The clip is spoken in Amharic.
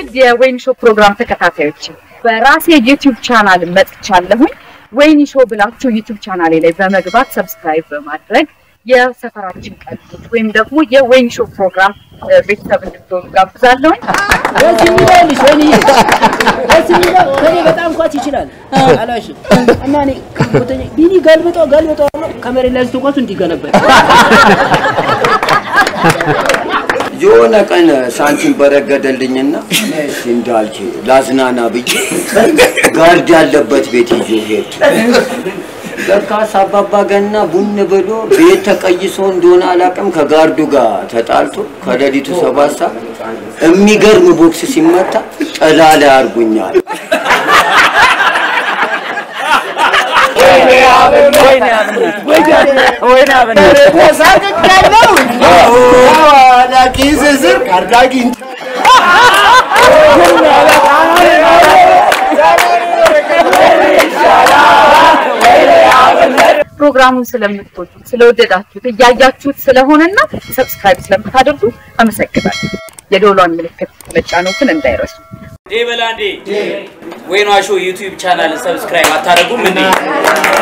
የወይን ሾው ፕሮግራም ተከታታዮች በራሴ ዩቲዩብ ቻናል መጥቻለሁኝ። ወይን ሾው ብላችሁ ዩቲዩብ ቻናሌ ላይ በመግባት ሰብስክራይብ በማድረግ የሰፈራችን ቀልዶች ወይም ደግሞ የወይን ሾው ፕሮግራም እ፣ ቤተሰብ እንድትሆኑ ጋብዛለሁኝ። ደስ የሚልሽ ወይንዬ፣ ደስ የሚለው ከኔ በጣም ኳስ ይችላል አላሽም እና እኔ ከቦተኛ ቢኒ ገልብጦ ገልብጦ ከመሬት ላይ ስትኳሱ እንዲገለበጥ የሆነ ቀን ሳንቲም በረገደልኝና እሺ እንዳልች ላዝናና ብዬ ጋርድ ያለበት ቤት ይዞ ሄድ። ለካስ አባባ ገና ቡን ብሎ ቤት ተቀይሶ እንደሆነ አላውቅም ከጋርዱ ጋር ተጣልቶ ከሌሊቱ ሰባት ሰዓት የሚገርም ቦክስ ሲመታ ጥላ ላይ አርጉኛል። ፕሮግራሙን ስለምትወዱት ስለወደዳችሁት እያያችሁት ስለሆነና ሰብስክራይብ ስለምታደርጉ አመሰግናለሁ። የደወሏን ምልክት መጫኖትን እንዳይረሱ። ዴ በላንዴ ወይኗ ሾው ዩቲዩብ ቻናል ሰብስክራይብ አታደርጉም እንዴ?